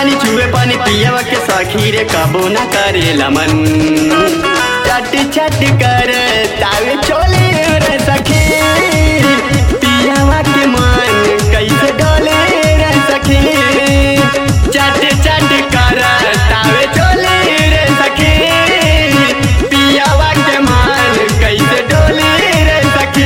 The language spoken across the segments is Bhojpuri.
जवानी छुए पानी पियवा के सखी रे कबो न करेला मन चट चट कर तावे चोले रे सखी पियवा के मन कैसे डोले रे सखी चट चट कर तावे चोले रे सखी पियवा के मन कैसे डोले रे सखी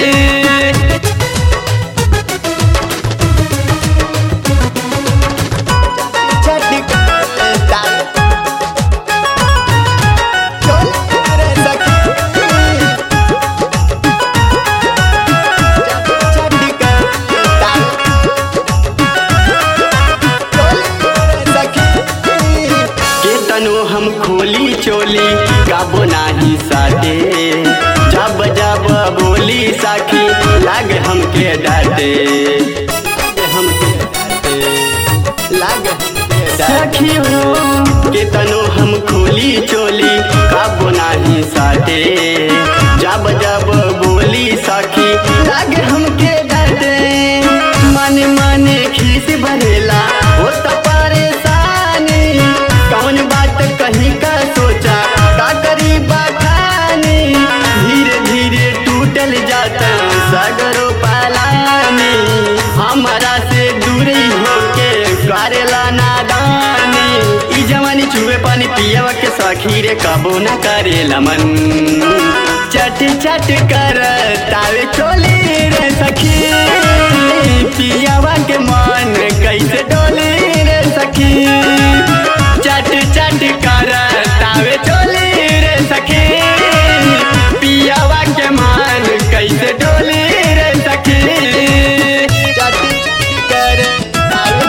के तनु हम खोली चोली गाबो नाही साटे जब जब बोली साखी लागे हमके डाटे हमके डाटे लागे सखी हो के तनु हम खोली चोली गाबो नाही साटे जब जब बोली साखी लागे हमके डाटे मन मन खीस भरेला हो त परेशानी कौन बात कहीं का सोचा का करी बखानी धीरे धीरे टूटल जाता सगरो पालानी हमारा से दूरी होके करेला नादानी ई जवानी चूहे पानी पियवा के सखी रे कबो न करेला मन चट चट कर तावे चोली रे सखी पियवा के मन कैसे डोली रे सखी चट चट कर तावे चोली रे सखी पियवा के मन कैसे डोली रे सखी चट चट कर तावे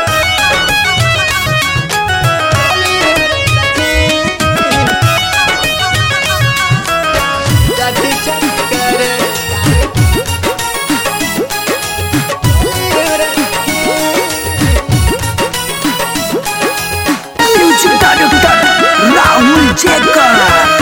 चट चट कर म्यूजिक डायरेक्टर राहुल जेकर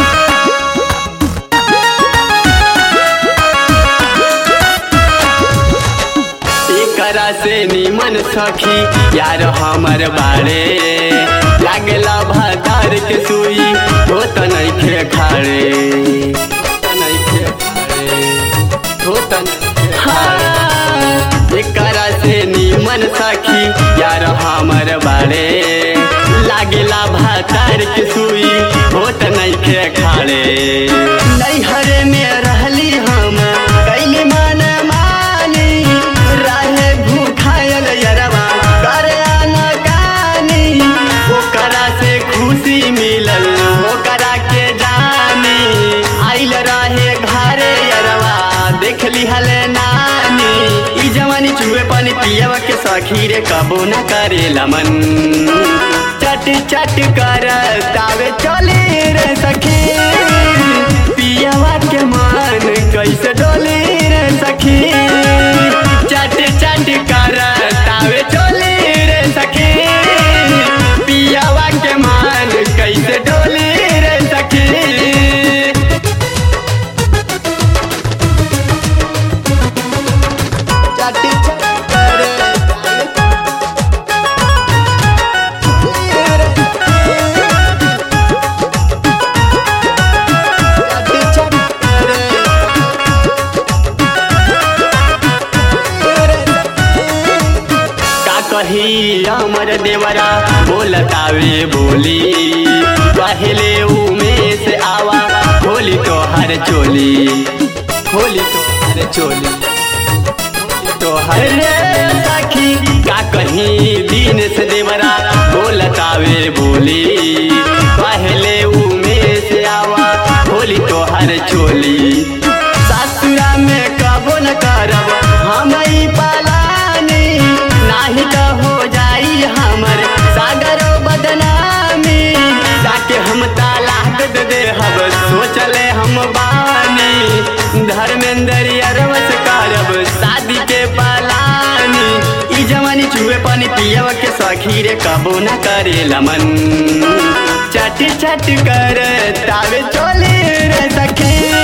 एकरा से निमन सखी यार हमर बारे लागला भातार के सुई हो त नइखे खाड़े हो त नइखे खाड़े, हो त नइखे खाड़े। एकरा से निमन सखी यार हमर बारे लागला भातार के सुई हो त नइखे खाड़े नैहर में रहली हम कैली मन मानी रहे भूखायल यरवा करे अनकानी ओकरा से खुशी मिलल ओकरा के जानी आइल रहे घरे यरवा देख लिहल नानी ई जवानी चूहे पानी पियवा के सखी रे कबो न करेला मन चट चट कर तावे चले रे सखी पियवा के मन कैसे डोले रे सखी चट चट कर तावे चले रे सखी पियवा के मन कैसे डोले रे सखी चट चट कर चट चट का कही अमर देवरा बोलतावे बोली पहले उमें से आवा खोली तो हर चोली खोली तो हर चोली तो हर रे सखी का कहीं दिन से देवरा बोलतावे बोली पहले उमें से आवा खोली तो हर चोली ससुरा में कबो न करब हम ई पालानी नाही तो हो जाई हमर सागरो बदनामी जाके हम तालाक दे दे हब सोचले हम बानी धर्मेंद्र अरवस करब शादी के पालानी ई जवानी चूहे पानी पियव के सखी रे कबो न करेला मन चट चट कर तावे चोले रे सखी